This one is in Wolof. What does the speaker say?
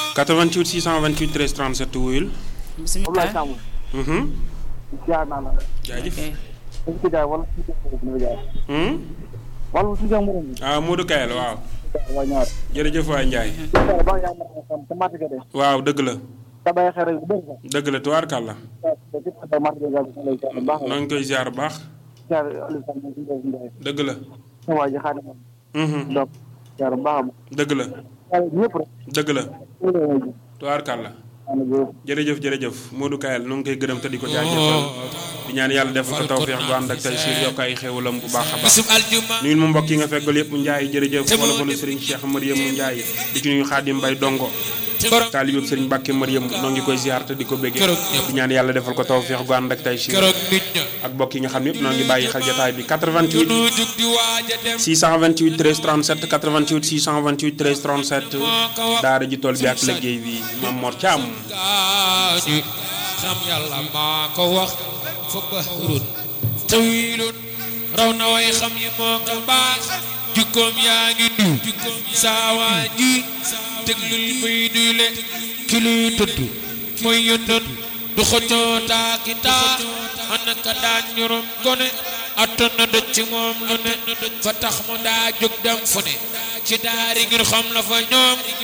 88 628 13 37 wuyul. bisimilah. Mhm. jaar naa la. jaajëf. dañ ko jaay wala si jaay jaay. Hmm? wala si jaay mu ne ah Modou Kayel waaw. waa ñaar. jërëjëf waay Ndiaye. jaay ba yaa ma xam te màtt ga de. waaw dëgg la. te bàyyi xel rek bu bëri sax. dëgg la tubaarkàlla. te ci te màtt ga gaa lay jaar bu baax noo ngi koy ziar bu baax. jaar Aliou Sall moom si jaay si jaay. dëgg la. sama waa ji xaaral ma. Mhm. donc jaar bu baax a baax. dëgg la. waaye ñëpp rek. dëgg la. loolu la ñuy ji. tubaarkàlla. maanaam jërëjëf. jërëjëf jërëjëf Modou Kayel nu ngi koy gërëm te di ko jaajëfal di ñaan yàlla def ko tawfeex bu ànd ak tey siir yokk ay xéwalam bu baax a baax bisub aljuma nuyul mu mbokk yi nga feggal yëpp Ndiaye jërëjëf wala fa nu Serigne Cheikh Mariam Ndiaye di ci nuyu Xaadim Mbay Dongo borom taalibeb Serigne Mbàkke Mariam noo ngi koy ziar te di ko béggee Keroog ñëpp. di ñaan yàlla defal ko tawfeex gu ànd ak tey siir keroog nit ña ak mbokk yi nga xam yëpp noo ngi bàyyi xel jotaay bi 88 nu jug di waaja dem 628 13 37 88 628 13 37 moo ko wax daara ji tool bi ak liggéey bi Mam Mor Thiam gaañu xam yàlla maa ko wax fa bahrun tawilun raw na way xam yi moo ko baax jukkoom yaa ngi nuyu saawaa ji déglul muy nuyle ki luy tudd mooy yëndoon du xëccoo taaki taa ana ka daan ñorom gone attan na dëj ci moom lu ne fa tax mu daa jóg dem fu ne ci daari ngir xam la fa ñoom